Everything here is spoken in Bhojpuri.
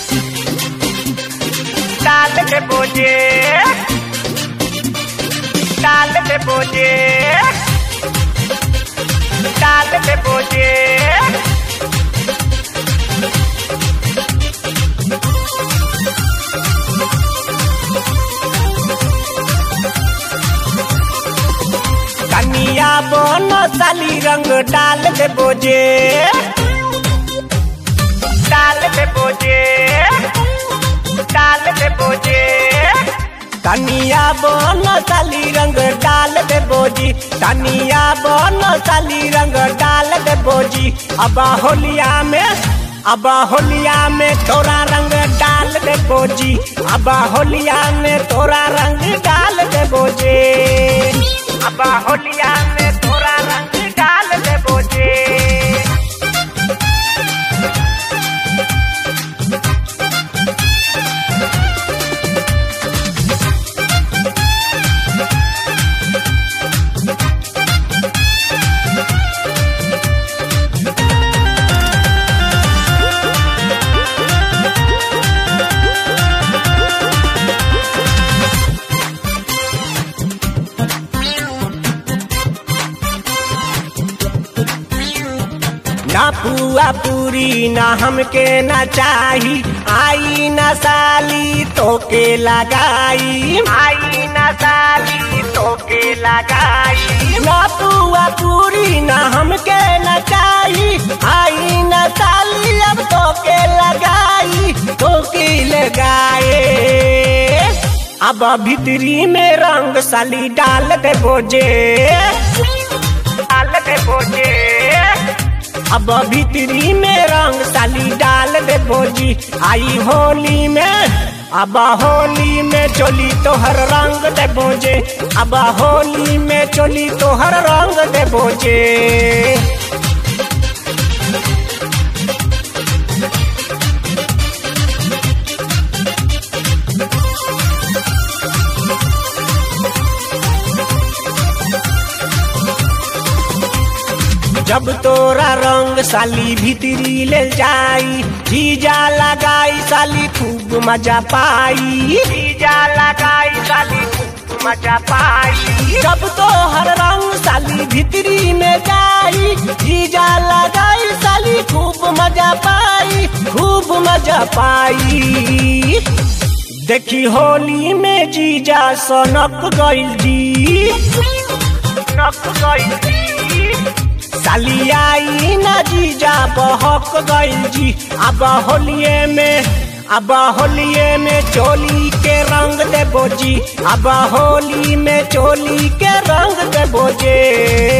डाल दे बोझे डाल दे बोझे डाल दे बोझे कनिया बन साली रंग डाल दे बोझे डाल दे बोझे डाल दे बोझे कनिया बन साली रंग डाल दे बोजी कनिया बन साली रंग डाल दे बोजी अब होलिया में अब होलिया में तोरा रंग डाल दे बोजी अब होलिया में तोरा रंग डाल दे बोजे अब होलिया में तोरा रंग डाल दे बोजे ना पुआ पूरी ना हमके ना चाही आई ना साली तोके लगाई आई ना साली तोके लगाई ना पुआ पूरी ना हमके ना चाही आई ना साली अब तोके लगाई तोके लगाए अब भीतरी में रंग साली डाल दे बोझे डाल दे बोझे अब भीतरी में रंग साली डाल दे बोजी आई होली में अब होली में चोली तोहर रंग दे बोजे अब होली में चोली तोहर रंग दे बोजे जब तोरा रंग साली भीतरी ले जाई जीजा लगाई साली खूब मजा पाई जीजा लगाई साली खूब मजा पाई जब तोहर रंग साली भीतरी में जाई जीजा लगाई साली खूब मजा पाई खूब मजा पाई देखी होली में जीजा सनक गइल जी सनक गइल जी साली आई ना जीजा बहक गइल जी अब होलिये में अब होलिये में चोली के रंग दे बोजी अब होली में चोली के रंग दे बोजे